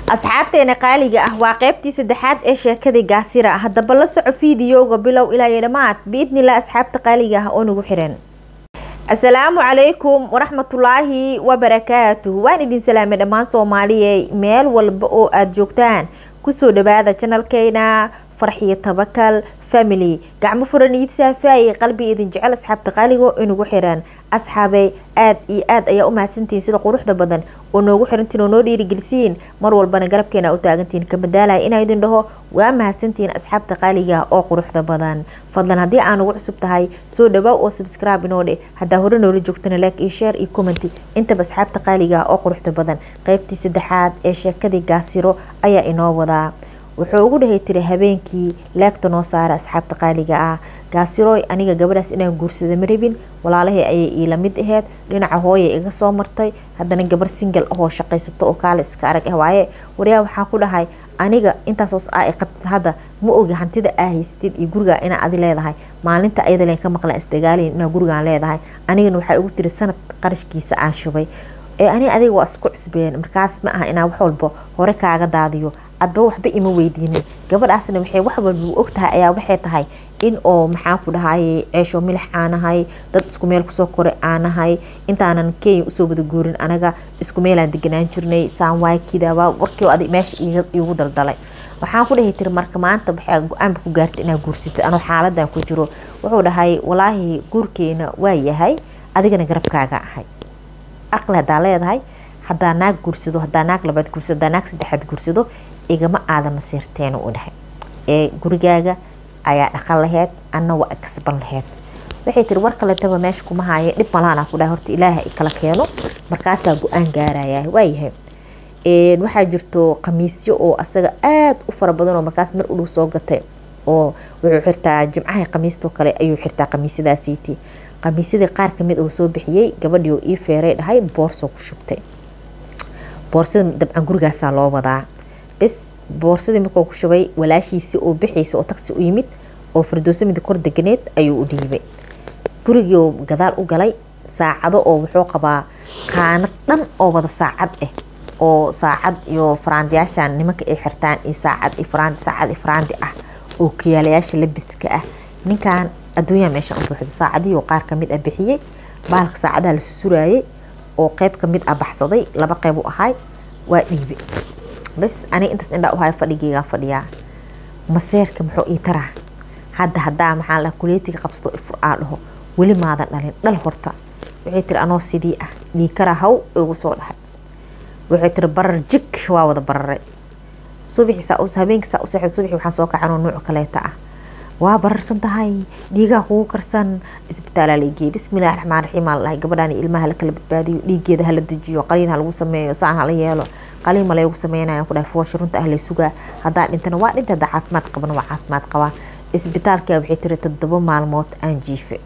asxaabteena qaaliga ah waa qeybtii saddexaad ee sheekadii gaasira haddaba la soco fiidiyowga bilow ilaa iyo dhammaad biidnillah asxaabta qaaliga ah oo nagu xiran asalaamu calaykum waraxmatullaahi wabarakaatuh waan idin salaamay dhammaan soomaaliyey meel walba oo aada joogtaan kusoo dhawaada janalkeena farxiyo tabakal family gacmo furan iid saafaaye qalbi idin jecel asxaabta qaaligo inagu xiran asxaabey aada iyo aada ayaa u mahadsantihiin sida quruxda badan oo noogu xirantiin oo noo dhiirigelisiin mar walbana garabkeena u taagantihiin kamadaalaya inaa idin dhaho waa mahadsantihiin asxaabta qaaliga oo quruxda badan fadlan haddii aan ugu cusub tahay soo dhawaa oo subscribe inoo dhe haddaa hore noola joogtana like iyo share iyo commenty intaba asxaabta qaaliga oo quruxda badan qeybtii saddexaad ee sheekadii gaasiro ayaa inoo wadaa wuxuu ugu dhahay tiri habeenkii laagta noo saara asxaabta qaaliga ah gaasirooy aniga gabadhaas inaan guursada ma rabin walaalahey ayay iila mid aheyd dhinaca hooya iga soo martay haddana gabar singal ahoo shaqaysato oo kaale iska arag ah waaye waryaa waxaa ku dhahay aniga intaasoo aa qabtid hadda ma ogi hantida aa haystid iyo gurigaa inaa adi leedahay maalinta ayada len ka maqlan isdagaaliin inaa gurigaan leedahay anigana waxaa ugu tiri sanad qarashkiisa aan shubay ee ani adiga waa isku cusbeen markaas ma aha inaa wax walba hore kaaga daadiyo adba waxba ima weydiinin gabadhaasna waxay wax walba ogtahay ayaa waxay tahay in oo maxaa ku dhahay ceesho milix aanahay dad isku meel kusoo koray aanahay intaanan kenya usoo wada guurin anaga isku meelaan deganaan jirnay saanwaakidaba warkii adig meesha iigu daldalay waxaan ku dhahay tiri marka maanta waxaa go-aanba ku gaartay inaa guursatid anoo xaaladan ku jiro wuxuu dhahay walaahi guurkeena waa yahay adigana garabkaaga ahay aqli hadaa leedahay hadaa naag guursado hadaa naag labaad guursado hadaa naag saddexaad guursado igama aada masiirteena u dhahay ee gurigaaga ayaa dhaqan laheyd anna waa kasban laheyd waxay tiri war kaletaba meesha kuma haaye dhib malaana ku dhahay horta ilaaha i kala keeno markaasaa go-aan gaaraya waayahay waxaa jirto khamiisyo oo asaga aada u fara badan oo markaas mar udhow soo gatay oo wuxuu xirtaa jimcaha khamiistoo kale ayuu xirtaa khamiisyadaasiiti khamiisyadii qaar kamid oo soo bixiyey gabadhii oo ii feeray dhahay boorsoo ku shubtay boorsada dabcan gurigaasaa loo wadaa bes boorsadii markuu ku shubay walaashiisii oo bixaysa oo tagsi u yimid oo firdooso mid kor deganeed ayuu u dhiibay gurigii oo gadaal u galay saacado oo wuxuu qabaa qaanad dhan oo wada saacad ah oo saacad iyo faraandiyaashan nimanka ay xirtaan iyo saacad iyo faraandi saacad iyo faraandi ah oo kiyaalayaasha labiska ah ninkan adduunyaa meesha u buuxda saacadihii oo qaar kamid ah bixiyey baalka saacadaha la susuraayay oo qeyb kamid ah baxsaday laba qeyb u ahay waa dhiibe bes aniga intaas indhaa u haya fadhigeygaa fadhiyaa maseerka muxuu ii taraa hadda haddaa maxaa la kuleetiga qabsato ifur aa dhaho weli maadan dhalin dhal horta waxay tiri anoo sidii ah dhiikara haw igu soo dhahay waxay tiri barar jig waa wada bararay subixisaa habeenkiisaa u seexda subaxi waxaan soo kacanoo nuuc kaleeta ah waa bararsan tahay dhiigaa kugu karsan isbitaalaa lageeyey bismillahi raxmaan raxiim aa ladahay gabadhaan ilmaha lakala badbaadiyo dhiigeeda hala dejiyo qaliin ha lagu sameeyo saan hala yeelo qaliin ma laygu sameynaya ku dhahay foosha runta ah lay sugaa haddaa dhintana waa dhinta haddaa caafimaad qabana waa caafimaad qabaa isbitaalka waxay tiri toddoba maalmood aan jiife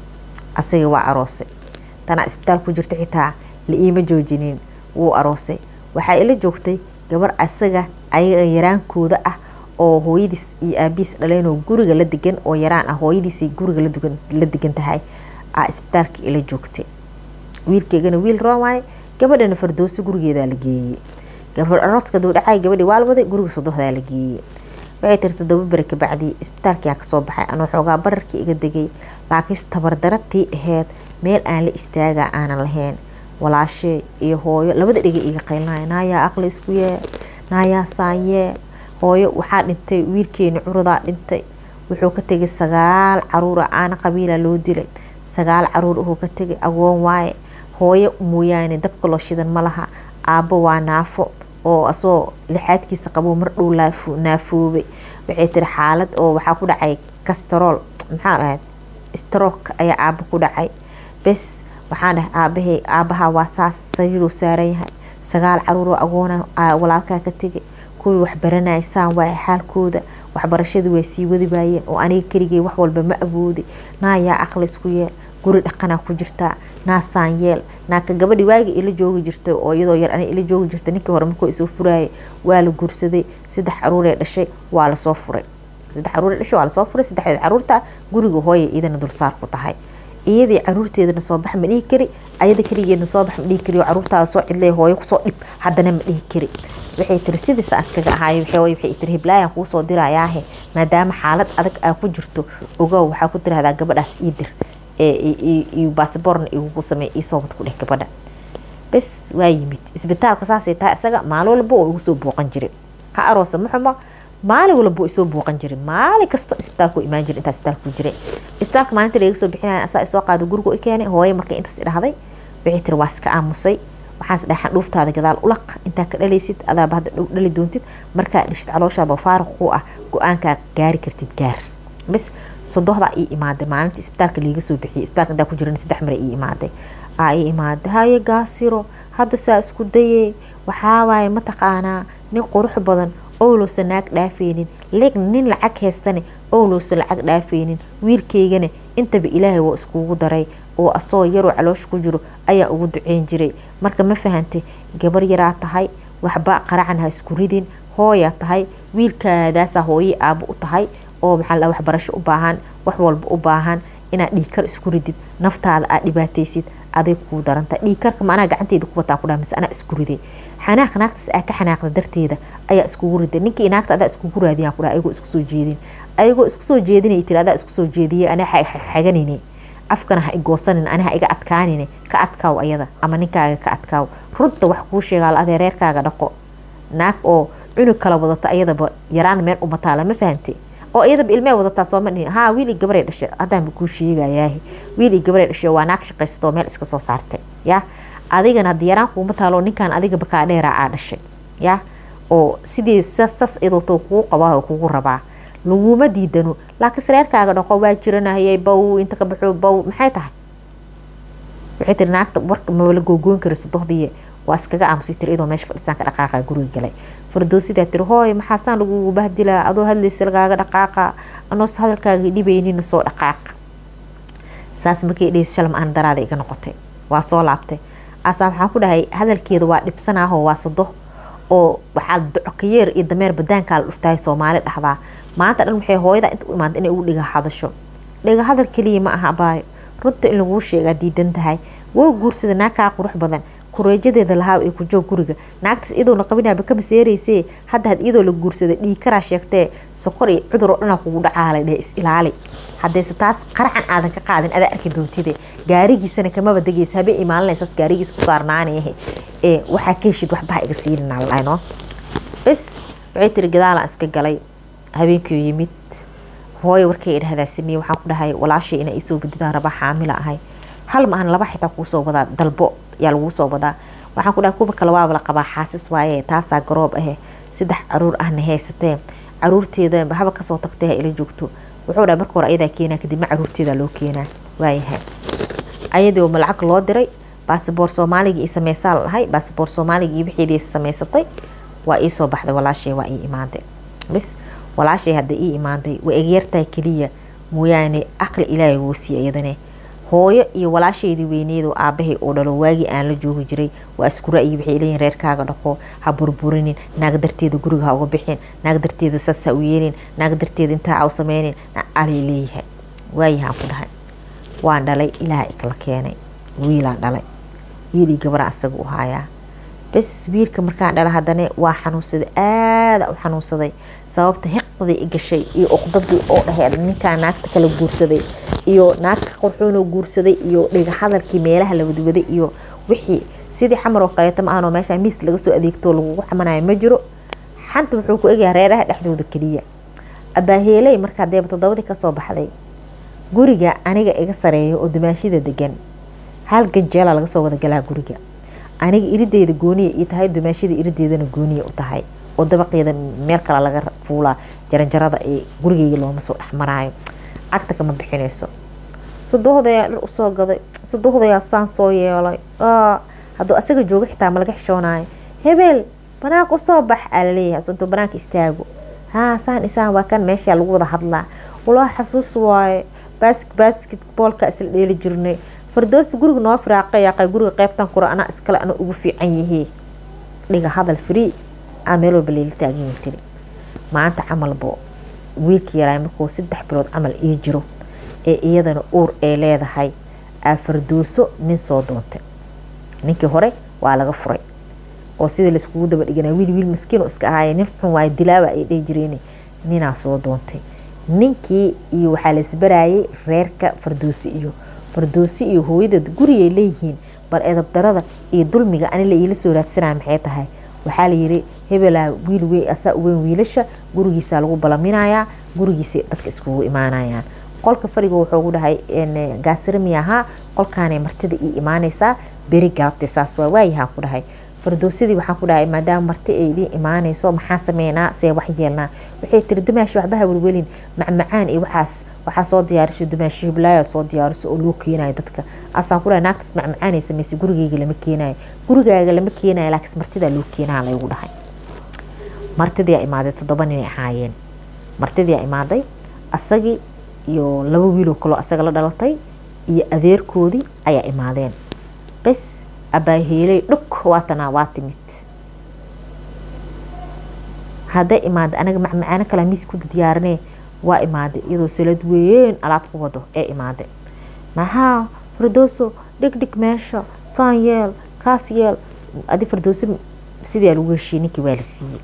asaga waa aroosay tanaa isbitaal ku jirta xitaa la iima joojinin wuu aroosay waxaa ila joogtay gabar asaga ayaga yaraankooda ah oo hooyadiis iyo aabihiis dhaleen oo guriga la degan oo yaraan ah hooyadiisay guriga la degan tahay aa isbitaalka ila joogtay wiilkeygana wiil roomaaye gabadhana fardooso gurigeedaa la geeyey arooska dowdhacay gabadhii waalwaday guriga sodohdaa la geeyey waxay tiri todoba beri kabacdii isbitaalkiyaa kasoo baxay anoo xoogaa bararkii iga degay laakiinse tabardaratii aheyd meel aan la istaagaa aanan lahayn walaashee iyo hooyo labada dhega iga qaylnaya naayaa aqli isku yee naayaa saanyee hooyo waxaa dhintay wiilkeeni curudaa dhintay wuxuu ka tegay sagaal caruura aana qabiila loo dilay sagaal caruur wuxuu ka tegay agoon waaye hooyo mooyaane dabka loo shidan ma laha aabbo waa naafo oo asoo lixaadkiisa qabo mar dhow naafoobay waxay tiri xaalad oo waxaa ku dhacay kastarool maxaa dhahayd strook ayaa aabbo ku dhacay bes waxaan dhahay aabahe aabaha waa saas sariiruu saaran yahay sagaal caruuroo agoona walaalkaa ka tegay kuwii waxbaranaya saan waay xaalkooda waxbarashadii way sii wadi waayeen oo aniga keligay wax walba ma awoodi naayaa aqli isku yeel guri dhaqanaa ku jirtaa naasaan yeel naaka gabadhi waagi ila joogi jirtay oo iyadoo yar ani ila joogi jirtay ninkii hore markuu isoo furaayay waa la guursaday saddex caruuree dhashay waa lasoo furay saddex caruuree dhashay waa lasoo furay saddexdeed caruurta guriga hooya idana dulsaar ku tahay iyadii caruurteedana soo bax ma dhihi kari ayada keligeedna soo bax ma dhihi kari oo caruurtaada soo cidlay hooyo kusoo dhib haddana ma dhihi kari waxay tiri sidiisa askaga ahaayo waxay tiri hiblaayan kuu soo dirayaahe maadaama xaalad adag aa ku jirto ogow waxaa ku tirahdaa gabadhaas ii dir iyo basaboorna igugu samey iisoo wad ku dheh gabadha bes waa yimid isbitaalka saasay tahay isaga maalin walba oo igu soo booqan jiray ha aroosa ma xumo maalin walba oo isoo booqan jiray maalin kasto isbitaalku imaan jiray intaa isbitaalku jiray isbitaalka maalinta laga soo bixinaya asaa isoo qaado guriga i keenay hooye markay intaas idhahday waxay tiri waa iska aamusay waxaas dhaxan dhuuftaada gadaal ulaq intaa ka dhalaysid adaaba hadda dhow dhali doontid markaa dhishid calooshaada oo faaruq ku ah go-aankaa gaari kartid gaar bis sodohdaa ii imaaday maalinta isbitaalka liiga soo bixiyay isbitaalka intaa ku jiran saddex mare ii imaaday aa ii imaaday haye gaasiro hadda saa isku dayey waxaawaaye mataqaanaa nin qurux badan owlowsa naag dhaafeynin nin lacag haystane owlowsa lacag dhaafeynin wiilkaygana intaba ilaahay waa iskugu daray oo asoo yaroo caloosha ku jiro ayaa ugu duceyn jiray marka ma fahantay gabar yaraa tahay waxba qaracan ha isku ridin hooyaa tahay wiilkaadaasaa hooye aabo u tahay oo maxaa la waxbarasho u baahan wax walba u baahan inaad dhiigkar isku ridid naftaada aad dhibaataysid aday kuu daranta dhiigkarka ma anaa gacanteeda ku wataa kudhaa mise anaa isku riday xanaaq naagtaas aa ka xanaaqda darteeda ayaa iskugu riday ninkii naagta adaa iskugu raadiyaa kudhaa ayagoo isku soo jeedin ayagoo isku soo jeedinay tiri adaa isku soo jeediyay anaa xaganayne afkana ha igoosanin ani ha iga adkaanine ka adkaaw ayada ama ninkaaga ka adkaaw runta wax kuu sheegaa la adee reerkaaga dhaqo naag oo cunug kala wadata ayadaba yaraan meel umataa lama fahante oo iyadaba ilmee wadataa sooma dhihin haa wiil ii gabaray dhashay haddaanba kuu sheegayaahi wiil ii gabaray dhashay waa naag shaqaystoo meel iska soo saartay ya adigana haddii yaraan kuuma taalo ninkan adiga bakaa dheeraa aa dhashay ya oo sidii sas idooto kugu qabaa oo kugu rabaa laguma diidano laakiinse reerkaaga dhaqo waa jiranahayay bow inta ka baxo bow maxay tahay waxay tiri naagta warka mala googoyn kara sodohdii waa iskaga aamusay tiri idoo meesha fadhisaan ka dhaqaaqa guriga galay fardoosidaa tiri hooy maxaasaan lagugu bahdilaa adoo hadlaysa lagaaga dhaqaaqa anoos hadalkaaga dhibaynina soo dhaqaaqa saas markay dhehayso shalam aan daraada iga noqotay waa soo laabtay asaa waxaan ku dhahay hadalkeeda waa dhibsanaaho waa sodo oo waxaa docokayeer iyo dameer badaankaa la dhuftahay soomaali dhahdaa maanta dhan waxay hooyada inta u imaada inay ugu dhiga hadasho dhiga hadal keliya ma aha abaayo runta in laguu sheegaa diidan tahay waa guursada naagkaa qurux badan kureejadeeda lahaa ee ku joog guriga naagtaas iyadoona qabinaaba ka maseeraysee hadda had iyadoo la guursaday dhiig karaa sheegtee sokor iyo cudur oo dhanaa kugu dhacaalay dheh is ilaali haddayse taas qaracan aadan ka qaadin adaa arki doontide gaarigiisana kamaba degaysa habeen imaalinaysaas gaarigiisa ku saarnaanayahe ee waxaa ka heshid waxbaha iga siininaa ladhahno bes waxay tiri gadaalaan iska galay habeenkii yimid hooyo warkay idhahdaa sameeye waxaan ku dhahay walaashay inaa iisoo badidaan rabaa xaamila ahay hal ma ahan laba xitaa kuusoo wadaa dalbo yaa laguu soo wadaa waxaan ku dhahay kuwa kale waaba la qabaa xaasis waaye taasaa garoob ahe saddex caruur ahna haysatee caruurteeda haba kasoo tagtay ha ila joogto wuxuu dhahay marka hore ayadaa keenaa kadibna caruurteeda loo keenaa waayahay ayadoo ma lacag loo diray basaboor soomaaliga ii sameysaa la dhahay basaboor soomaaliga iyo wixeedii samaysatay waa iisoo baxday walaashay waa ii imaaday bis walaashay hadda ii imaaday waa egyartahay keliya mooyaane aqli ilaahay wuu siiya iyadane hooyo iyo walaashaydii weyneedo aabahay oo dhalo waagii aan la joogi jiray waa isku ra-yi waxay leeyihin reerkaaga dhaqo ha burburinin naag darteeda guriga ha uga bixin naag darteeda saas ha u yeelin naag darteeda intaa ha u sameynin alay leeyahay waayahaan ku dhahay waan dhalay ilaaha ikala keenay wiilaan dhalay wiilii gabaraan isaga u haayaa bes wiilka markaan dhala haddana waa xanuunsaday aada u xanuunsaday sababta hiqdii i gashay iyo uqdadii oo dhaheed ninkaa naagta kala guursaday iyo naagta qorxoonoo guursaday iyo dhiga hadalkii meelaha la wadwaday iyo wixii sidii xamar oo kaleeta ma ahanoo meesha miis laga soo adeegto lagugu xamanayo ma jiro xanta wuxuu ku egyahay reeraha dhexdooda keliya abaaheeley markaa deeba toddobadii kasoo baxday guriga aniga iga sareeyo oo dumaashida degan hal ganjeela laga soo wada galaa guriga aniga irideeda gooniya ii tahay dumaashida irideedana gooniya u tahay oo dabaqeeda meel kale laga fuulaa jaranjarada ee gurigeyga looma soo dhexmaraayo cagta kama bixinayso sudohdayaa dhar usoo gaday sudohdayaa saan soo yeelay hadduu asaga jooga xitaa ma laga xishoonayo hebel banaanka usoo bax aa laleeyahay asuntuu banaanka istaago haa saan isaan waa kan meeshaa lagu wada hadlaa walaa xasuus waaye basketboolka isla dheeli jirnay fardoosi guriga noo firaaqayaaqay guriga qeybtan kura anaa iskale ana ugu fiican yihii dhiga hadal free aa meel walba leeli taagan tiri maanta camalbo wiilka yaraa markuu saddex bilood camal ii jiro ee iyadana uur ay leedahay aa fardooso nin soo doontay ninkii hore waa laga furay oo sidii laiskugu daba dhiganaa wiil wiil maskiin oo iska ahaaya nin xun waayo dilaaba ay dhihi jireen ninaa soo doontay ninkii iyo waxaa la isbarayay reerka fardoosi iyo fardoosi iyo hooyadeed gurigay leeyihiin bal edabdarada iyo dulmiga ani la iila soo raadsanaya maxay tahay waxaa layiri hebelaa wiil wey asaa uweyn wiilasha gurigiisa lagu balaminayaa gurigiisa dadka iskugu imaanayaan qolka fariga wuxuu gu dhahay gaasirami ahaa qolkaanay martida ii imaanaysaa beri galabtay saas waa waayahaan ku dhahay fardoosadii waxaan ku dhahay maadaama marti ay idiin imaanayso maxaa sameynaa see wax yeelnaa waxay tiri dumaashi waxbaha welwelin macmacaan iyo waxaas waxaa soo diyaarisay dumaashi hiblaayaa soo diyaarisa oo loo keenayo dadka asaan ku dhahay naagtaas macmacaanay samaysay gurigeyga lama keenayo gurigaaga lama keenayo laakiin martidaa loo keenaa laygu dhahay martidiyaa imaaday toddoba ninay ahaayeen martidiyaa imaaday asagii iyo laba wiiloo kaloo asaga la dhalatay iyo adeerkoodii ayaa imaadeen bes abaaheeley dhug waatanaa waa timid hadday imaada anaga macmacaano kala miis ku diyaarinee waa imaaday iyadoo salad weyn alaab ku wado ee imaaday maxaa fardooso dhigdhig meesha saan yeel kaas yeel adi fardooso sidii lagu heshiiyey ninkii waa la siiyey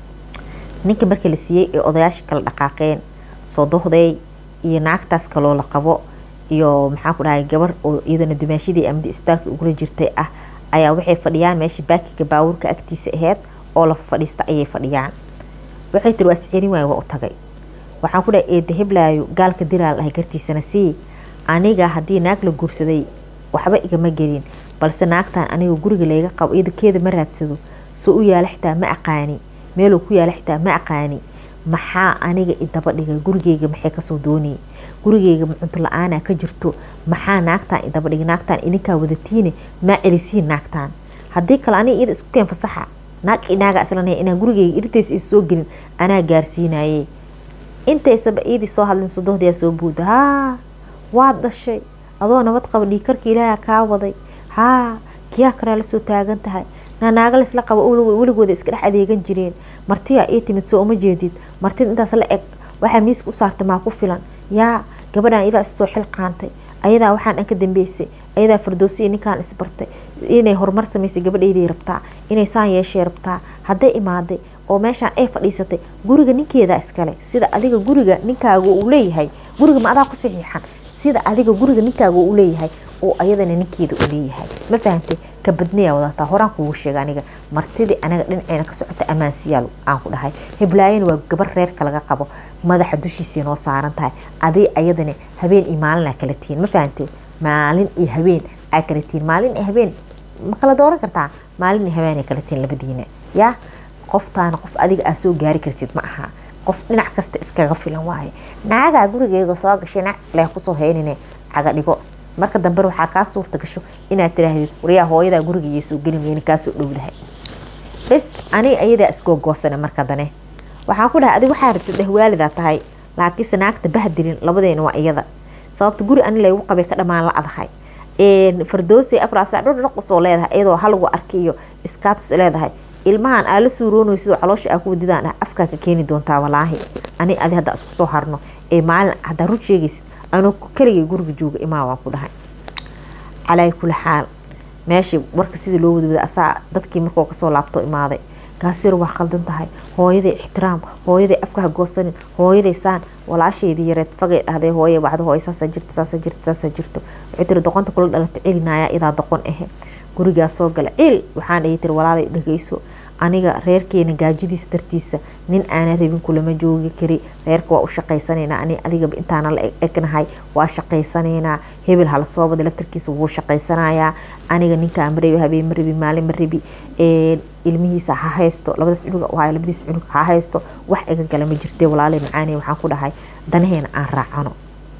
ninkii markii la siiyey ee odayaashii kala dhaqaaqeen soo dohday iyo naagtaas kaloo la qabo iyo maxaa ku dhahay gabar oo iyadana dumaashadii amdi isbitaalka ugula jirtay ah ayaa waxay fadhiyaan meesha baakiga baawurka agtiisa aheyd oo la fadhiista ayay fadhiyaan waxay tiri waa sicini waay waa u tagay waxaan ku dhahay eeda heblaayo gaalka dilaa la dhahay gartiisana sii aniga haddii naag la guursaday waxba igama gelin balse naagtan aniga guriga layga qabo iyada keeda ma raadsado soo u yaala xitaa ma aqaani meeluu ku yaala xitaa ma aqaani maxaa aniga idaba dhigay gurigeyga maxay kasoo doonayay gurigeyga cunto la-aana ka jirto maxaa naagtaan idaba dhigay naagtaan idinkaa wadatiine maa celisiin naagtaan haddii kale aniga iyada isku keen fasaxa naag inaaga islanaya inaan gurigeyga irtaysa is soo gelin anaa gaarsiinaye intaysaba iidii soo hadlin sodohdiyaa soo buuda haa waad dhashay adoo nabad qaba dhiikarka ilaaha kaa waday haa kiyaa kalaa lasoo taagan tahay naanaaga laisla qabo weligooda iska dhex adeegan jireen martiyaa ii timid soo uma jeedid martida intaas la eg waxaa miiska u saartay maa ku filan yaa gabadhan iyadaa issoo xil qaantay ayadaa waxaan dhan ka dambeysay ayadaa fardoosiya ninkaan isbartay inay horumar samaysay gabadhayday rabtaa inay saan yeeshay rabtaa hadday imaaday oo meeshaan ay fadhiisatay guriga ninkeeda iskale sida adiga guriga ninkaaga uu leeyahay guriga ma adaa ku saxiixan sida adiga guriga ninkaaga uu leeyahay oo ayadana ninkeeda u leeyahay ma fahantay ka badniyaa wadataa horaan kugu sheega aniga martidii anaga dhinaceena ka socota ammaansiyaal aan ku dhahay heblaayana waa gabar reerka laga qabo madaxa dushiisii noo saaran tahay aday ayadana habeen iyo maalin aa kala tihiin ma fahantay maalin iyo habeen aa kala tihiin maalin iyo habeen ma kala dooran kartaa maalin iyo habeen ay kala tihiin labadiina yaa qoftaana qof adiga aa soo gaari kartid ma aha qof dhinac kasta iskaga filan waaye naagaa gurigeega soo gashay nac leh kusoo haynine caga dhigo marka dambe waxaa kaa suurta gasho inaad tiraahdid waryaa hooyadaa guriga iyo soo geli weyne kaasoo dhowdahay bes ani ayadaa isgoogoosane marka dane waxaan ku dhahay adig waxaa rabtid dhehwaalidaa tahay laakiinse naagta bahdilin labadeena waa iyada sababta guri ani laygu qabay ka dhamaan la adahay fardoosey afraad sac dhordhaqsoo leedahay iyadoo halagu arki iyo iskaatus leedahay ilmahan aa la suuroonayo sidoo caloosha aa ku wadidaan ah afkaa ka keeni doontaa walaahi ani adi hadda isku soo harno ee maalin haddaa run sheegaysid anoo kaligay guriga jooga imaa waan ku dhahay calaa kuli xaal meeshii warka sidii loo wadawada asaa dadkii markuu kasoo laabto imaaday gaasir waa khaldan tahay hooyaday ixtiraam hooyaday afkaha goosanin hooyaday saan walaasheydii yareed fagay dhahday hooye wacdo hooye saasa jirto saasa jirto saasa jirto waxay tiri doqonta kula dhalata celinaya idaa doqon ahe gurigaa soo gala ciil waxaan dhihi tiri walaalay dhageyso aniga reerkeena gaajadiisa dartiisa nin aana rabin kulama joogi kari reerka waa u shaqaysanaynaa ani adigaba intaana la egnahay waa shaqaysanaynaa hebel hala soo bada laftarkiisa wuu shaqaysanayaa aniga ninkaa ma rabi habeen ma rabi maalin ma rabi ilmihiisa ha haysto labadaas cunug waayo labadiis cunug ha haysto wax iga gala ma jirte walaalay macaani waxaan ku dhahay danaheena aan raacano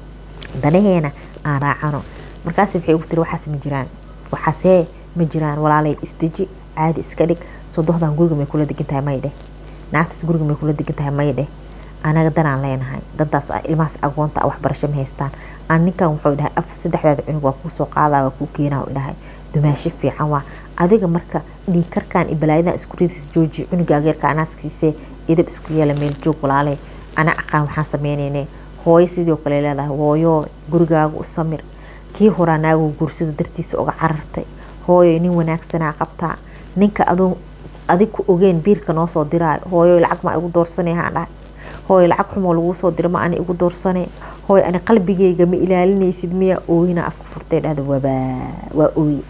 danaheena aan raacano markaas waxay ugu tiri waxaas ma jiraan waxaasee ma jiraan walaalay isdeji caadi iska dhig sodohdan guriga may kula degan tahay may dheh naagtaas guriga may kula degan tahay may dheh anaga danaan leenahay dantaas ilmahaas agoonta waxbarasho ma haystaan aan ninkan wuxuu dhahay af saddexdaada cunug waa kuu soo qaadaa waa kuu keenaa u dhahay dumaasho fiican waa adiga marka dhiikarkan iyo balaayadan isku ridis jooji cunuga ageerka anaaskiisee idab isku yeela meel joog walaalay ana aqaan waxaan sameynayne hooyo sidoo kale leedahay hooyo gurigaaga u samir kii horaa naaguu guursada dartiisa uga carartay hooyo nin wanaagsanaa qabtaa ninka aduu adig ku ogeen biilka noo soo diraayo hooyo lacag ma igu doorsane haan dhahay hooyo lacag xumoo laguu soo dira ma ani igu doorsane hooyo ani qalbigeyga ma ilaalinaysid miya ooyina afka furtay dhahda wabaa waa ooye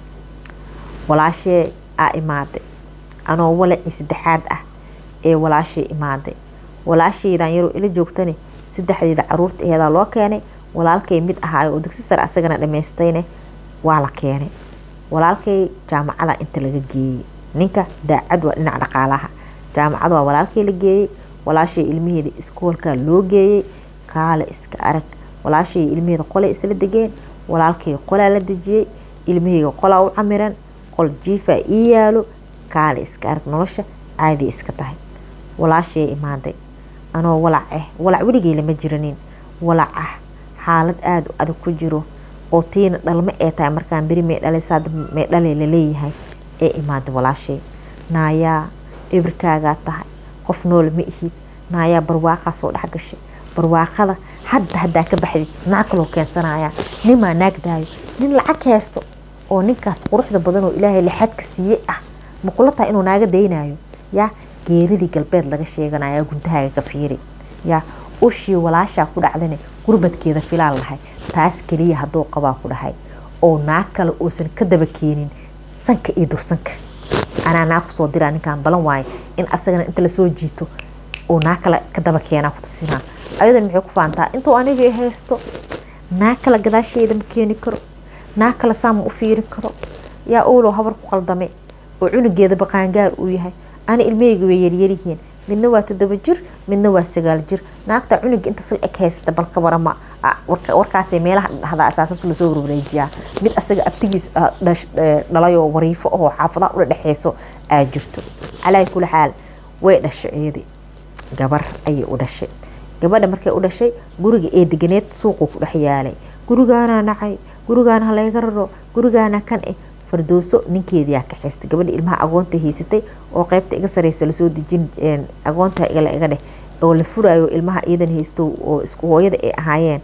walaashee aa imaaday anoo walacii saddexaad ah ee walaashay imaaday walaashaydan yaroo ila joogtane saddexdeeda caruurta aheedaa loo keenay walaalkay mid ahaayo oo dugsi sare asagana dhamaystayne waa la keenay walaalkay jaamacada inta laga geeyey ninka daacad waa dhinaca dhaqaalaha jaamacada waa walaalkay la geeyey walaashay ilmaheeda iskoolka loo geeyey kaale iska arag walaashay ilmaheeda qolay isla degeen walaalkay qolaa la dejiyey ilmaheyga qolaa u camiran qol jiifaa ii yaalo kaale iska arag nolosha caadi iska tahay walaashay imaaday anoo walac ah walac weligey lama jiranin walac ah xaalad aada u adag ku jiro oo tiina dhalma ee tahay markaan beri may dhalay saad may dhalay laleeyahay ee imaaday walaashay naayaa ibirkaagaa tahay qof nool ma ihid naayaa barwaaqaa soo dhex gashay barwaaqada hadda haddaa ka baxday naag kaloo keensanaya nimaa naagdaayo nin lacag haysto oo ninkaas quruxda badan oo ilaahay lixaadka siiyey ah ma kula tahay inuu naaga daynayo yaa geeridii galbeed laga sheeganaya guntahaaga ka fiiri yaa ushii walaashaa ku dhacdane gurbadkeeda filaan lahay taas keliya hadduu qabaa ku dhahay oo naag kale uusan ka daba keenin sanka iyo dursanka anaa naag kusoo diraa ninkaan balan waayo in asagana inta lasoo jiito oo naag kale ka daba keenaa ku tusinaa ayadan maxay ku faantaa intuu aniga haysto naag kale gadaasheeda ma keeni karo naag kale saama u fiirin karo yaa owlow habar ku qaldamay oo cunugeeda baqaangaar uu yahay ani ilmaheyga way yaryaryihiin midna waa todoba jir midna waa sagaal jir naagta cunuga inta sil eg haysata balka warama warkaasay meelaha dhahdaa asaasas lasoo warwareejiyaa mid asaga abtigiis dhalayoo wariifo oo xaafadaha ula dhexeyso aa jirto calaa kuli xaal way dhashay iyadii gabar ayay u dhashay gabadha markay u dhashay guriga ee deganeed suuquu ku dhex yaalay gurigaanaa nacay gurigaana halayga raro gurigaana kan eh fardooso ninkeediyaa ka xeystay gabadha ilmaha agoonta haysatay oo qeybta iga sareysa lasoo dejin agoonta igala iga dheh oo la furaayo ilmaha iidan haysto oo isku hooyada ay ahaayeen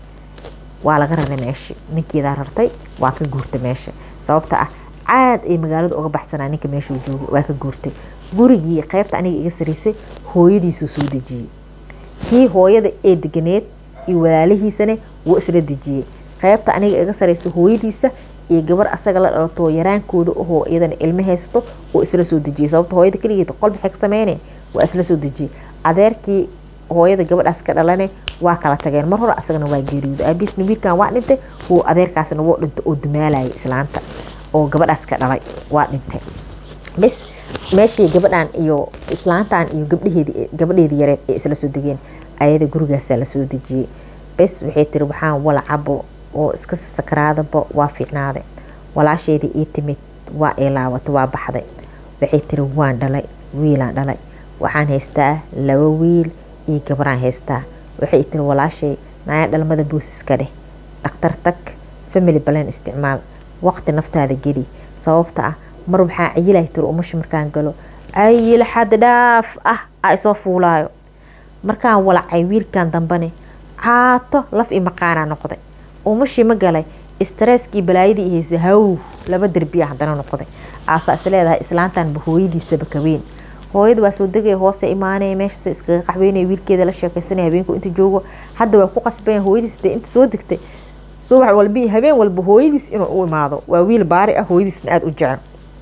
waa laga raray meesha ninkeedaa rartay waa ka guurtay meesha sababta ah caad ay magaalada uga baxsanaa ninka meeshuu joogay waa ka guurtay gurigii qeybta aniga iga saraysay hooyadiisuu soo dejiyey kii hooyada ee deganeed iyo walaalihiisane wuu isla dejiyey qeybta aniga iga sareysa hooyadiisa iyo gabar asaga la dhalato yaraankooda ahoo iyadana ilmo haysato oo isla soo dejiyay sababta hooyada keligeed qol maxay ka sameyne waa isla soo dejiyay adeerkii hooyada gabadhaas ka dhalane waa kala tageen mar hore asagana waa geeriyooda aabiisna wiilkan waa dhintay uu adeerkaasna wuu dhintay oo dumaalayay islaanta oo gabadhaas ka dhalay waa dhintay bis meeshii gabadhan iyo islaantan iyo gabdhaheedi gabadheedii yareed ee isla soo degeen ayada gurigaasaa lasoo dejiyey bes waxay tiri waxaan walacabo oo iska sakaraadaba waa fiicnaaday walaasheedii ii timid waa ay laabatay waa baxday waxay tiri waan dhalay wiilaan dhalay waxaan haystaa laba wiil iyo gabaraan haystaa waxay tiri walaashay naaya dhalmada boosiska dheh dhakhtar tag family balan isticmaal waqti naftaada geli sababta ah mar waxaa cayilahay tiri umasha markaan galo cayil xad dhaaf ah a isoo fuulaayo markaan walacay wiilkan dambane caato laf i maqaanaa noqday umashii ma galay stresskii balaayadii haysa haw laba derbiya haddana noqday aasaa is leedahay islaantanba hooyadiisaba kaweyn hooyada waa soo degaya hoose imaanaya meeshaas iskaga qaxweynaya wiilkeeda la sheekeysanaya habeenku inta joogo hadda waa ku qasbaya hooyadiis dee inta soo degtay subax walba iyo habeen walba hooyadiis inuu u imaado waa wiil baari ah hooyadiisna aada u jecel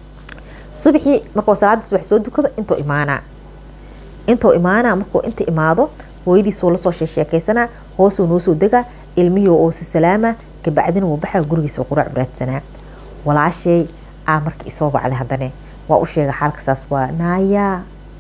subaxii markuu salaada subax soo dukado intuu imaanaa intuu imaanaa markuu inta imaado hooyadiisuu lasoo sheekeysanaa hoosuu noo soo degaa ilmihii oo si salaama kabacdina wuu baxaa gurigiisa quraac baraadsanaa walaashay aa marka isoo bacday haddane waa u sheega xaalka saas waa naayaa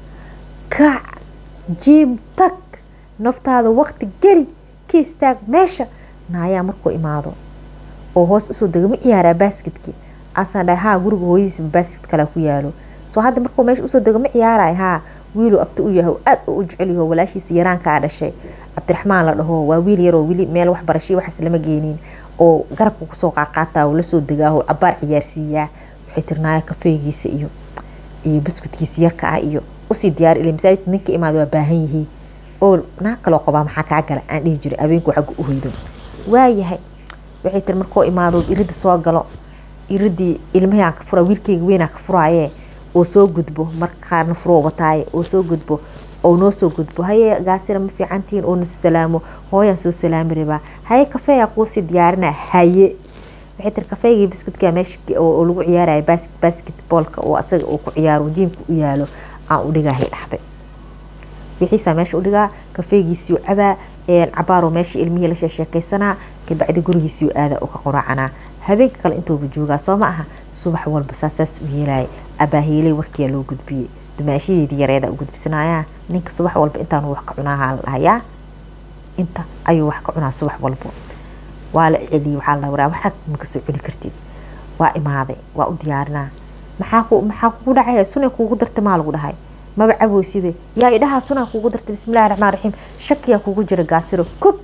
kac jiib tag naftaada waqti geli ka istaag meesha naayaa markuu imaado oo hoos usoo dega ma ciyaaraa baaskidkii asaan dhahay haa guriga hooyadiisba baaskid kale ku yaalo soo hadda markuu meesha usoo dega ma ciyaaraay haa wiiluu abti u yahay aad u jecel yaho walaashiisa yaraankaa dhashay cabdiraxmaan la dhaho waa wiil yaroo wili meel waxbarashay waxaas lama geenin oo garabka kusoo qaaqaataa lasoo degaaho cabaar ciyaarsiiyaa waxay tiri naaya kafeegiisa iyo iyo buskudkiisa yarka ah iyo usii diyaar ila masaajidka ninka imaada waa baahan yihiin oo naag kaloo qabaa maxaa kaa gala aan dhihi jiray habeenku xagga u hoydo waayahay waxay tiri markoo imaado irida soo galo iridii ilmahiaan ka fura wiilkeyga weynaa ka furaaye oo soo gudbo marka qaarna furoo wataaye oo soo gudbo oo noo soo gudbo haye gaasira ma fiicantihiin oo nas salaamo hooyaan soo salaami rabaa haye kafeeyaa kuusii diyaarina haye waxay tiri kafeygii biskudka meesha oo lagu ciyaaraya basketboolka oo asaga uu ku ciyaaro jiimka u yaalo aan u dhigahay dhahday wixiisaa meesha udhigaa kafeygiisiu cabaa cabaaro meesha ilmihii la sheekeysanaa kabacdi gurigiisiu aada oo ka qoraacanaa habeenka kale intuuba joogaa soo ma aha subax walba saasaas u yeelaya abaahiiley warkiyaa loo gudbiyey dumaashadeedii yareeda u gudbisanaya ninka subax walba intaanu wax ka cunaaha la dhahayaa inta ayuu wax ka cunaa subax walbo waa la celiyey waxaa la waraa waxaa ma kasoo cuni kartid waa imaaday waa u diyaarinaa maxaa ku maxaa kugu dhacaya sunay kuugu dartay maa lagu dhahay maba caboyside yaa idhahaa sunaa kuugu dartay bismillahi raxmaan raxiim shakiyaa kugu jira gaasiro kub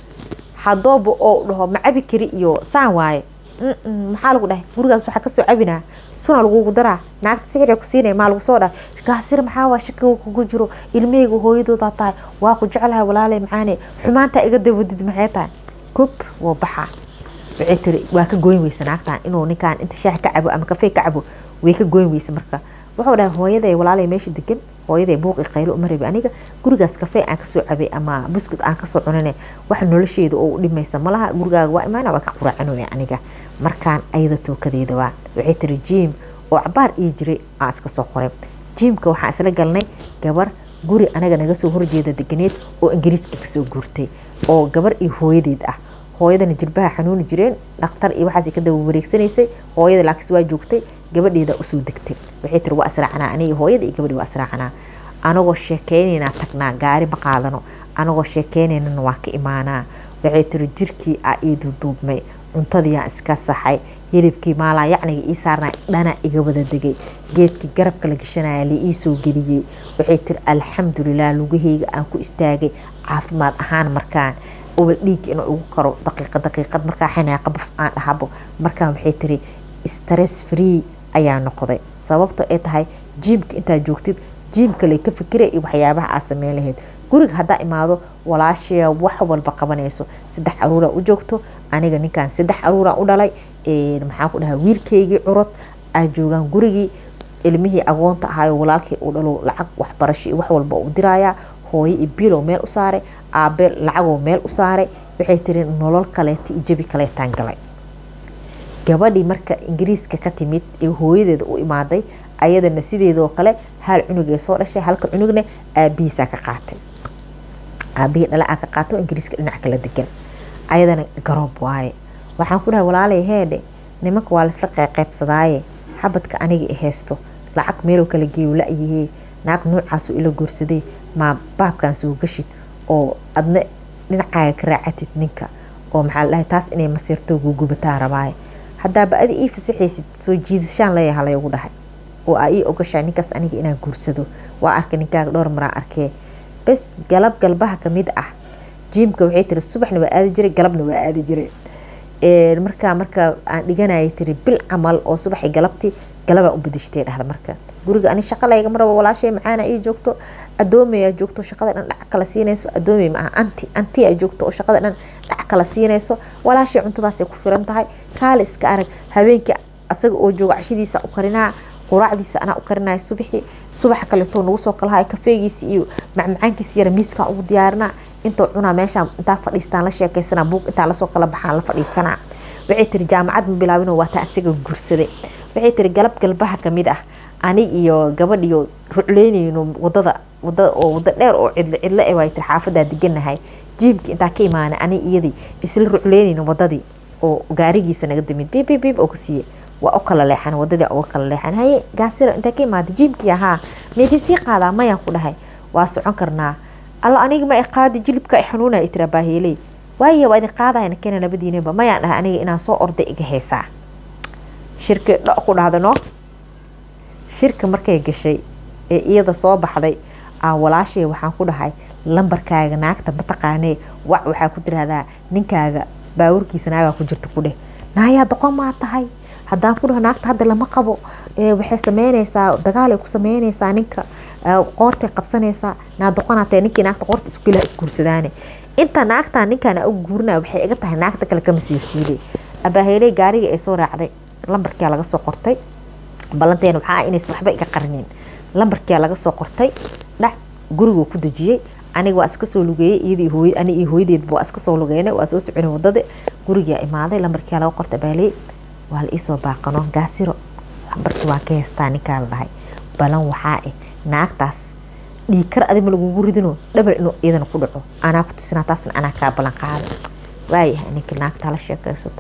hadooba oo dhaho ma cabi kari iyo saan waaye maxaa lagu dhahay gurigaas waxaa kasoo cabinaa suna lagugu daraa naagta sixir ku siinaya maa lagu soo dhaha gaasir maxaa waa shakiga kugu jiro ilmahayga hooyadoodaa tahay waa ku jeclahay walaalay macaane xumaantaa iga dawadid maxay tahay kub woo baxaa waxay tiri waa ka goyn weysa naagtan inuu ninkaan inta shaah ka cabo ama kafey ka cabo way ka goyn weysa marka wuxuu dhahay hooyaday walaalay meesha degan hooyaday buuqi qaylo uma rabi aniga gurigaas kafey aan kasoo cabay ama buskud aan kasoo cunane wax nolosheeda oo u dhimaysa malaha gurigaaga waa imaana waa ka quraacanoya aniga markaan ayada tookadeeda waa waxay tiri jiim oo cabaar ii jiray aan iska soo qoray jiimka waxaan isla galnay gabar guri anaga naga soo horjeeda deganeed oo ingiriiska kasoo guurtay oo gabar iyo hooyadeed ah hooyadana jilbaha xanuuni jireen dhakhtar iyo waxaas ka daba wareegsanaysay hooyada laakiin waa joogtay gabadheeda usoo degtay waxay tiri waa israacanaa aniga hooyada iyo gabadhi waa israacanaa anagoo sheekeynaynaa tagnaa gaari ma qaadano anagoo sheekeynaynana waa ka imaanaa waxay tiri jirkii aa ii duduubmay cuntadiiaan iska saxay hilibkii maalaa yacniga ii saarnaa dhana iga wada degay geedkii garabka la gashanaya la ii soo geliyey waxay tiri alxamdulilah lugaheyga aan ku istaagay caafimaad ahaan markaan ubal dhiigga inuu igu karo daqiiqa daqiiqad markaa xanaaqa baf aan dhahabo markaan waxay tiri stress free ayaa noqday sababto ay tahay jiimka intaa joogtid jiimka lay ka fikira iyo waxyaabaha aad sameyn lahayd guriga haddaa imaado walaashaya wax walba qabanayso saddex caruuraa u joogto aniga ninkaan saddex caruuraan u dhalay maxaa ku dhahaa wiilkeygii curod aa joogaan gurigii ilmihii agoonta ahaayo walaalkii u dhalo lacag waxbarasho iyo wax walba u dirayaa hooyo iyo bilow meel u saaray aabe lacagoo meel u saaray waxay tiri nolol kaleeta iyo jabi kaleetaan galay gabadhii marka ingiriiska ka timid ee hooyadeeda u imaaday ayadana sideedoo kale hal cunugee soo dhashay halka cunugna aabihiisaa ka qaatay aabihii dhala aa ka qaato ingiriiska dhinac kala degan ayadana garoob waaye waxaan ku dhahay walaalay heedhe nimanka waa laisla qeybsadaaye xabadka aniga i haysto lacag meeloo kala geeyo la-yahee naag noocaasoo ila guursaday maa baabkan soo gashid oo adna dhinacaaga ka raacatid ninka oo maxaa la dhahay taas inay masiirto gugubataa rabaaye haddaaba adi ii fasaxaysid soo jiidashaan leeyaha laygu dhahay oo aa ii ogashaa ninkaas aniga inaan guursado waa arkay ninkaaga dhowr maraa arkee bes galab galbaha kamid ah jiimka waxay tiri subaxna waa aadi jiray galabna waa aadi jiray markaa marka aan dhiganayay tiri bil camal oo subaxi galabtii galabaa u badishtay dhahda marka guriga ani shaqa laygama rabo walaashay macaana ii joogto adoomeyaa joogto shaqada dhan dhac kala siinayso adoomey maaha anti anti aa joogto oo shaqada dhan dhac kala siinayso walaashay cuntadaasay ku filan tahay kaale iska arag habeenkii asaga oo jooga cashadiisa u karinaa quraacdiisa anaa u karinaya subaxii subaxa kaleetoo nagu soo kalahay kafeegiisa iyo macmacaankiisa yara miiskaa ugu diyaarinaa intuu cunaa meeshaa intaa fadhiistaan la sheekaysanaa buug intaa lasoo kala baxaan la fadhiisanaa waxay tiri jaamacad ma bilaabin waa taa isaga guursaday waxay tiri galab galbaha kamid ah anig iyo gabadhiyo rucleynayno wadada wadada oo wada dheer oo cidlo cidlo e waay tiri xaafadaa deganahay jiimkii intaa ka imaanay anig iyadii isla rucleynayno wadadii oo gaarigiisa naga damid biib biib biib oo ka siiye waa u kala leexan wadadii uga kala leexan haye gaasira intaa ka imaada jiimkii ahaa meedii sii qaadaa mayaan ku dhahay waa socon karnaa alla aniga ma qaadi jilibka xanuuna i tira baahiiley waaye waa idin qaadayna keena labadiinaba mayaan dhahay aniga inaan soo orday iga haysaa shirki dho ku dhahdano shirka markay gashay ee iyada soo baxday aa walaashay waxaan ku dhahay lambarkaaga naagta mataqaanee wac waxaa ku tirahdaa ninkaaga baawurkiisa naagaa ku jirta ku dheh naayaa doqon maa tahay haddaan ku dhaho naagta hadda lama qabo waxay sameynaysaa dagaalay ku sameynaysaa ninka qoortay qabsanaysaa naadoqonaatee ninkii naagta qoorta isku gela isguursadaane inta naagtaa ninkaan u guurinaya waxay iga tahay naagta kale kama siirsiiday abaaheyley gaarigii ay soo raacday lambarkia laga soo qortay ballanteena waxaa inaysan waxba iga qarinin lambarkia laga soo qortay dhac guriguu ku dejiyey aniga waa iska soo lugeeyey iyadii hooy ani iyo hooyadeedba waa iska soo lugeynay waa soo soconay wadada gurigaa imaaday lambarkia laga qortay abaaley waa la iisoo baaqano gaasiro lambarkii waan ka heystaa ninkaa la dhahay balan waxaa ah naagtaas dhiikar adima lagugu ridino dhabar inuu iyadana ku dhaco anaa ku tusinaa taasna anaa kaa ballan qaada waayahay ninka naagta hala sheekaysato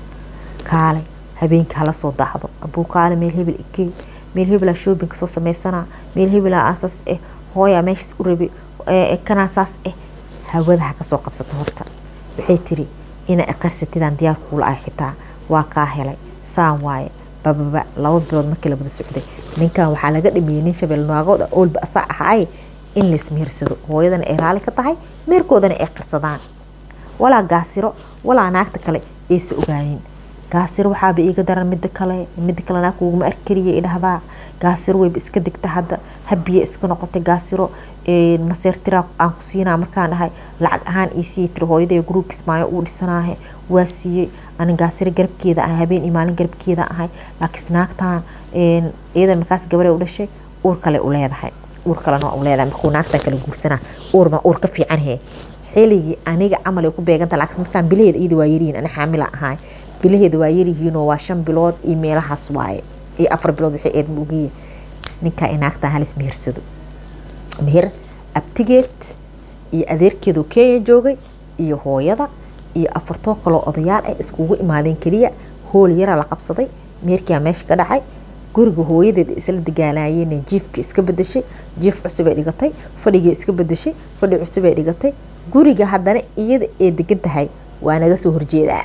kaalay habeenka hala soo daacdo abuu kaale meel hebel igey meel hebelaa shoobinka soo sameysanaa meel hebelaa asaas eh hooyaa meeshaas u rabi kanaa saas eh hawada ha kasoo qabsata horta waxay tiri ina qarsatidaan diyaar kuula ah xitaa waa kaa helay saan waaye bababa laba bilood markii labada socday ninkan waxaa laga dhameeyey nin shabeel naagooda oolba asaa ahaay in laismehersado hooyadana ay raali ka tahay meerkoodana ay qarsadaan walaa gaasiro walaa naagta kale aysa ogaanin gaasiro waxaaba iiga daran mida kale mida kale naag kuguma arkariya idhahdaa gaasiro wayba iska degta hadda habiya iska noqotay gaasiro maseertira aan ku siinaa markaan dhahay lacag ahaan iisii tiri hooyaday gruub kismaayo uu dhisanaahe waa siiyey anin gaasiro garabkeeda ah habeen iyo maalin garabkeeda ahay laakiinse naagtan iyadan markaas gabare u dhashay uur kale u leedahay uur kalena u leedahay markuu naagtan kale guursanaa uurma uur ka fiican he xiligii aniga camal ay ku beeganta laakiin markaan bilaheeda iyada waa yarihiin ani xaamila ahay bilaheeda waa yaryihiinoo waa shan bilood iyo meelahaas waaye iyo afar bilood waxay eed muugiye ninkaa i naagtan halis mehersado meher abtigeed iyo adeerkeedoo kenya joogay iyo hooyada iyo afartoo kaloo odayaal ah iskugu imaadeen keliya hool yaraa la qabsaday meherkiaa meesha ka dhacay guriga hooyadeed isla dagaalaayeen jiifka iska bedeshay jiif cusubay dhigatay fadhigii iska bedeshay fadhi cusubay dhigatay guriga haddana iyada ee degan tahay waa naga soo horjeedaa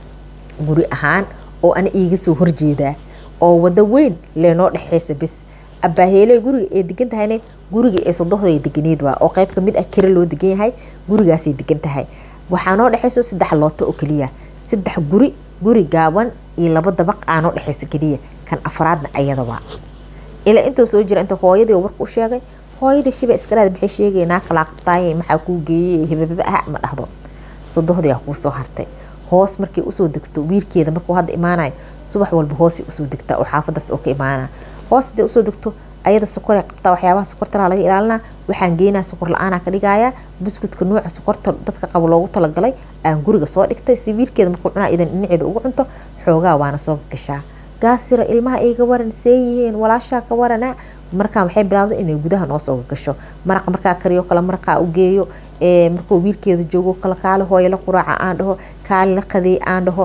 guri ahaan oo ana iiga soo horjeedaa oo wado weyn leenoo dhexeysa bis abaaheele guriga ee degan tahayna guriga ee sodohda deganeed waa oo qayb kamid ah kira loo degan yahay gurigaasay degan tahay waxaa noo dhexeyso saddex looto oo keliya saddex guri guri gaaban iyo laba dabaq aa noo dhexeysa keliya kan afraadna ayada waa ilaa intuu soo jira inta hooyadii warka u sheegay hooyada shiba iskalaad maxay sheegay naa kalaa qabtaaye maxaa kuu geeyey hebebeba ah ma dhahdo sodohdii aa kuu soo hartay hoos markay usoo degto wiilkeeda markuu hadda imaanayo subax walba hoosay usoo degtaa oo xaafadaas oo ka imaana hoos haday usoo degto ayada sokoray qabtaa waxyaabaha sokortana laga ilaalinaa waxaan geynaa sokor la-aanaa ka dhigayaa buskudka nuuca sokorta dadka qabo loogu talagalay aan guriga soo dhigtay si wiilkeeda markuu cunaa idan dhinaceeda ugu cunto xoogaa waana soo gashaa gaasira ilmaha iga waran see yihiin walaashaa ka warana markaan waxay bilaawday inay gudaha noo soo gasho maraqa markaa kariyo kale maraqaa u geeyo markuu wiilkeeda joogo kale kaale hooyo la quraaca aan dhaho kaale la qadeey aan dhaho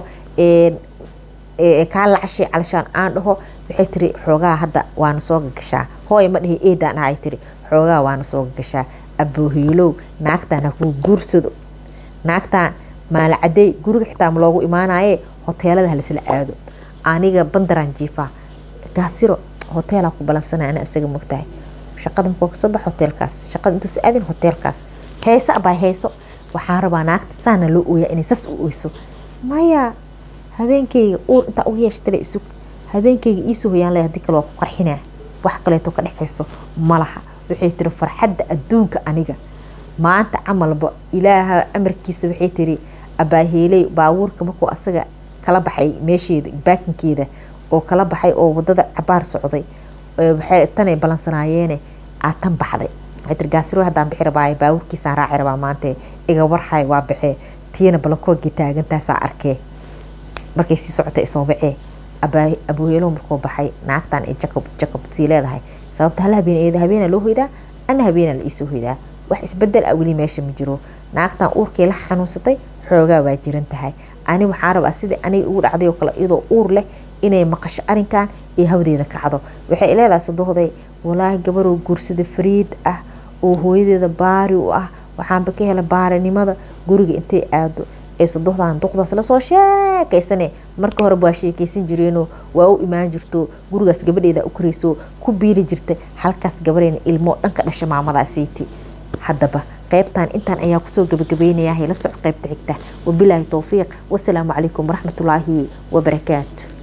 kaale la cashay calashaan aan dhaho waxay tiri xoogaa hadda waana soo gagashaa hooyo ma dhihi eedaan ahay tiri xoogaa waana soo gagashaa aboohiilow naagtaan ha kuu guursado naagtaan maalacadey guriga xitaa ma loogu imaanaye hoteelada halisla aado aniga bandaraan jiifaa gaasiro hoteelaa ku balansanay ana isaga mogtahay shaqada markuu kasoo bax hoteelkaas shaqada intuusa aadin hoteelkaas heese abaa heeso waxaan rabaa naagta saana loo ooyaa inay sas u oyso maya habeenkayga uur intaa uga yeeshtale isug habeenkayga iisoo hoyaan leh hadii kale waa ku qarxinaa wax kaleeto ka dhexeyso malaha waxay tiri farxadda adduunka aniga maanta camalba ilaaha amarkiisa waxay tiri abaaheeley baabuurka markuu asaga kala baxay meesheeda baakinkeeda oo kala baxay oo wadada cabaar socday waxay tanay balansanaayeen aa tan baxday waxay tiri gaasiro haddaan bixi rabaaye baabuurkiisaan raaci rabaa maanta iga warhay waa baxee tiina balankoogii taagantaasaa arkee markay sii socotay isoo bacee abuheelo markuu baxay naagtan ay jacob jacob sii leedahay sababta hal habeen eeda habeena loo hoydaa ana habeena la iisoo hoydaa wax isbedel ah weli meesha ma jiro naagtan uurkii la xanuunsatay xoogaa waa jiran tahay ani waxaa rabaa sidai aniga ugu dhacday oo kale iyadoo uur leh inay maqasho arinkan iyo hawdeeda kacdo waxay leedahay sadohday walaahi gabaroo guursada fariid ah oo hooyadeeda baari u ah waxaanba ka hela baarinimada guriga intay aado ee sadohdan duqdaas lasoo sheekaysane marka horeba waa sheekaysan jireenoo waa u imaan jirto gurigaas gabadheeda u koreyso ku biiri jirta halkaas gabareyna ilmoo dhanka dhasha maamadaasiiti haddaba qaybtan intaan ayaa kusoo gabagabeynaya hayla soc qaybta xigta wabilaahi towfiiq wasalaamu calaykum waraxmatullaahi wabarakaatu